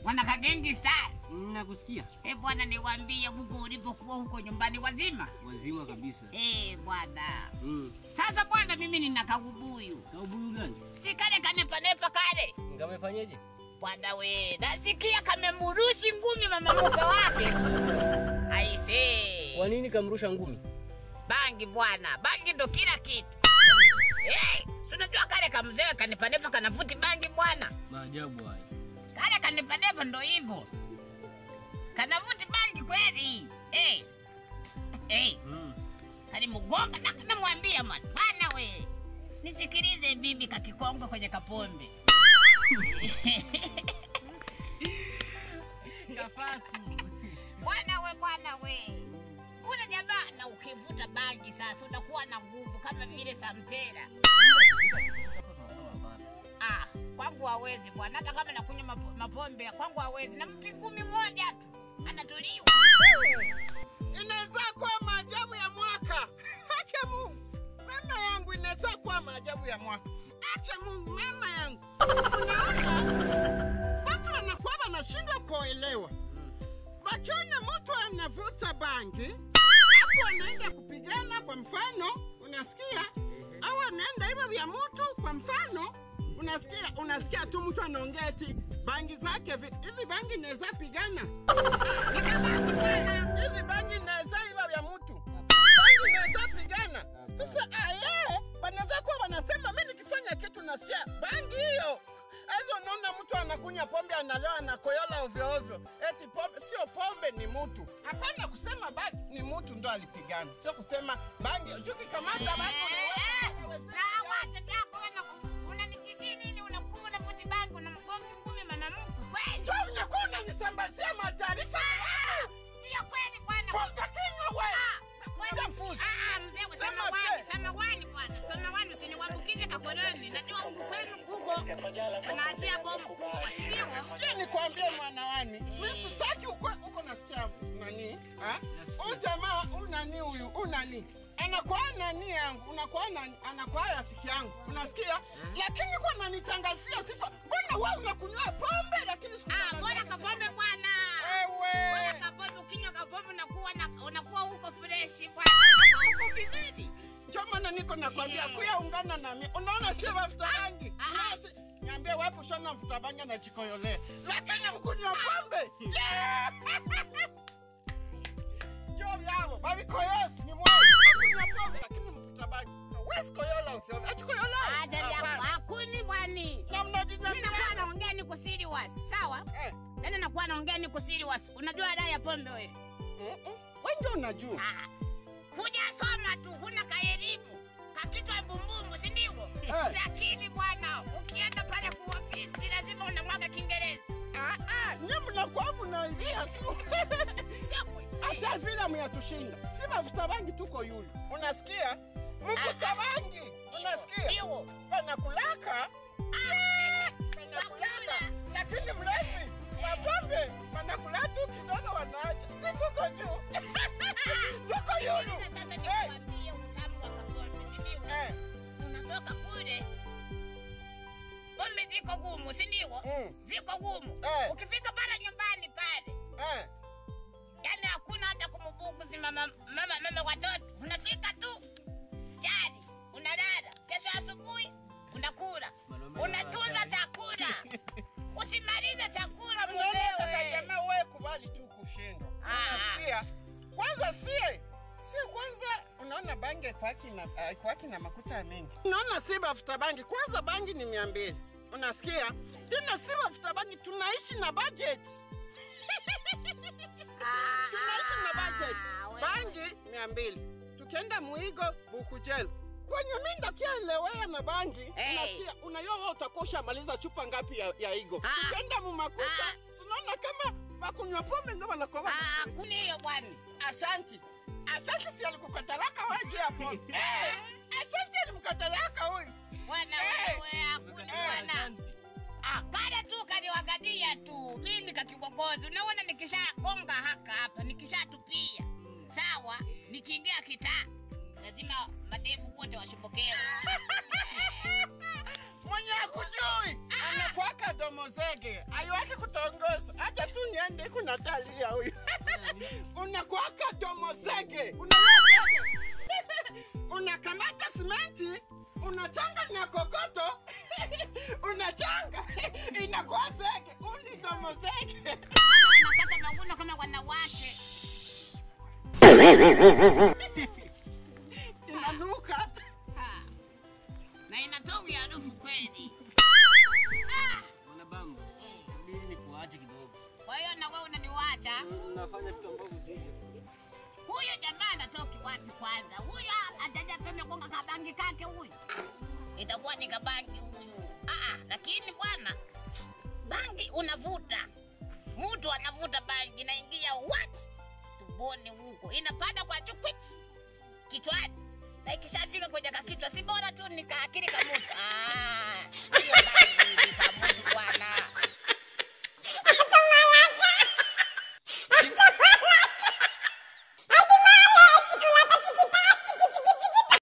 Bwana Kagengi Star. Nakusikia. Eh, bwana niwaambie huko ulipokuwa huko nyumbani wazima? Wazima kabisa. Eh, bwana. Mm. Sasa bwana mimi nina kaubuyu. Kaubuyu gani? Si kale kanepanepa kale. Ngamefanyeje? Bwana we, nasikia kamemurushi ngumi mama mkwe wake. Aise. Kwa nini kamrusha ngumi? Bangi bwana, bangi ndo kila kitu. Eh, si unajua kale kamzee kanepanepa kanavuti bangi bwana. Maajabu haya. Kale kanepanepa ndo hivyo. Kanavuti bangi kweli. Eh. Eh. Mm. kalimugonga na namwambia man bwana we nisikilize bibi kakikongwe kwenye kapombe Kafatu. bwana we bwana we ule jamaa na ukivuta bangi sasa unakuwa na nguvu kama vile samtera ah, kwangu hawezi bwana hata kama nakunywa mapo- mapombe kwangu hawezi nampi ngumi moja tu anatuliwa inaweza kuwa maajabu ya mwaka. Hake Mungu, mama yangu, inaweza kuwa maajabu ya mwaka. Hake Mungu, mama yangu, unaona watu wanakuwa wanashindwa kuelewa, wakiona mtu anavuta bangi alafu anaenda kupigana, kwa mfano, unasikia au anaenda hivyo vya mtu, kwa mfano unasikia unasikia tu mtu anaongea eti bangi zake vi- hivi bangi inaweza pigana hivi bangi inaweza iva vya mtu bangi inaweza pigana sasa aye wanaweza kuwa wanasema mi nikifanya kitu nasikia bangi hiyo hizo unaona mtu anakunya pombe analewa anakoyola ovyo ovyo eti pombe sio pombe ni mtu hapana kusema bangi ni mtu ndo alipigana sio kusema bangi jukikamata bangi unaweza- na watoto wako wana- unanitishia nini unakuwa unavuti bangi unamgonga ngumi mama mkwe kweli Ndio unakuwa unanisambazia mataarifa Sio kweli bwana. funga kinywa we Nakuambia mfuzi. Ah, ah, mzee we, Sema samawani, fe. samawani bwana. Samawani usiniwambukize kakoloni. Najua huku kwenu huko wanaachia bomu kubwa, si ndio? Sikia nikwambie mwanawani, mimi sitaki uko uko nasikia nani? Ha? Huyu jamaa huyu nani huyu? Huyu nani? Anakuwa nani yangu, unakuwa nani, anakuwa rafiki yangu, unasikia? Lakini kwa nanitangazia sifa, mbona wewe unakunywa pombe lakini siku Ah, bora kapombe bwana. Bora wewe kapombe ukinywa kapombe unakuwa na unakuwa huko fresh bwana. Unakuwa huko vizuri. ndio maana niko nakwambia kuya ungana nami. Unaona sio mafuta bangi. Ah, ah. Nasi niambie wapi ushona mafuta bangi na jikoyolea. Lakini mkunywa pombe. Yeah! Ndio vyao, babi koyosi ni mwana. Mkunywa pombe lakini mafuta bangi. Wesi koyola usio. Ati koyola. Ah, dada yangu, hakuni bwani. Na Mimi nakuwa mnajijamia. naongea niko serious, sawa? Eh. Tena nakuwa naongea niko serious. Unajua dawa ya pombe wewe? Mm-mm. Wewe ndio unajua. Ah, hujasoma tu, huna kaelimu kakitwa bumbumbu, si ndivyo? Eh. Lakini bwana, ukienda pale kwa ofisi lazima unamwaga Kiingereza, Ah ah, nyinyi mnakuwa mnaingia tu. sio kweli? hata vile myatushinda si mafuta bangi tuko yule unasikia mfuta bangi unasikia Ndio. wanakulaka wanakulaka lakini mlevi mapombe wanakula tu kidogo wanaacha si tuko juu tuko yulu Sikiliza Sasa nikwambie utamu wa kapombe, si ndivyo? Eh, Unatoka kule pombe ziko gumu, si ndivyo? Mm. Ziko gumu. Eh. Ukifika pale nyumbani pale eh. yani hakuna hata kumbuguzi mama, mama, mama watoto. Unafika tu chali, unalala, kesho asubuhi unakula, Mwanaume unatunza analala chakula, usimalize chakula Unataka mwenyewe. jamaa wewe kubali tu kushindwa Ah. unasikia kwanza sie sie kwanza unaona bangi kwaki na uh, kwaki na makuta mengi unaona si mafuta bangi kwanza bangi ni mia mbili unasikia tena si mafuta bangi tunaishi na budget Ah, tunaishi na budget ah, wewe. bangi mia mbili tukienda muigo bukujelo kwenye mi ndakielewea na bangi Hey. unasikia unajua wewe utakuwa ushamaliza chupa ngapi ya, ya igo Ah. tukienda mumakuta Ah. sinaona kama wakunywa pombe ndo wanakuwa Ah, kuni hiyo bwana. Ashanti. Ashanti si alikukatalaka wewe juu ya pombe. Eh, Ashanti alimkatalaka huyu. Bwana Eh. wewe, hakuni Eh, bwana. asante. Ah, kale tu kaliwagadia tu. Mimi kakigogozi. Unaona nikishagonga haka hapa, nikishatupia. Sawa, nikiingia kitaa. Lazima madevu wote washopokewe. mwenye akujui anakwaka domozege aiwaki kutongoza acha tu niende kunatalia huyu unakwaka domozege unazege unakamata simenti unachanga na kokoto unachanga inakuwa zege uni domozege Mama wanakata maguno kama wanawake. inanuka Ha. Na inatoa harufu kweli. Mwana bamba. Mimi ni kuache kidogo. Kwa hiyo na wewe unaniwacha. Unafanya vitu ambavyo sivyo. Huyu jamaa anatoki wapi kwanza? Huyu ajaja peme konga kabangi kake huyu. Itakuwa ni kabangi huyu. Ah, lakini bwana bangi unavuta. Mtu anavuta bangi inaingia what? Tumboni huko. Inapanda kwa chukwiti. Kichwani. Na ikishafika kwenye kakichwa si bora tu nikaakili kamutu. Ah,